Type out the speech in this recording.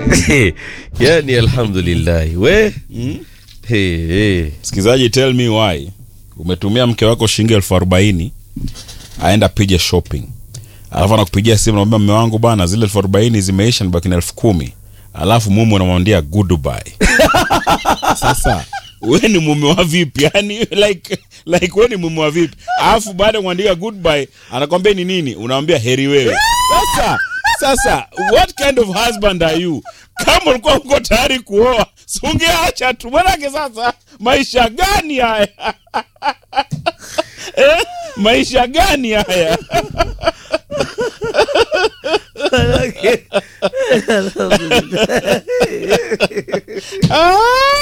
yani alhamdulillahi we hey, hey. msikilizaji tell me why umetumia mke wako shilingi elfu arobaini aenda pige shopping alafu anakupigia simu namwambia mme wangu bana zile elfu arobaini zimeisha nibaki na elfu kumi alafu mume unamwambia goodbye sasa we ni mume wa vipi yani like like we ni mume wa vipi alafu baada ya kuandika goodbye anakwambia ni nini unamwambia heri wewe sasa sasa what kind of husband are you kama ulikuwa uko tayari kuoa si ungeacha tu manake sasa maisha gani haya eh? maisha gani haya Alhamdulillah. ah!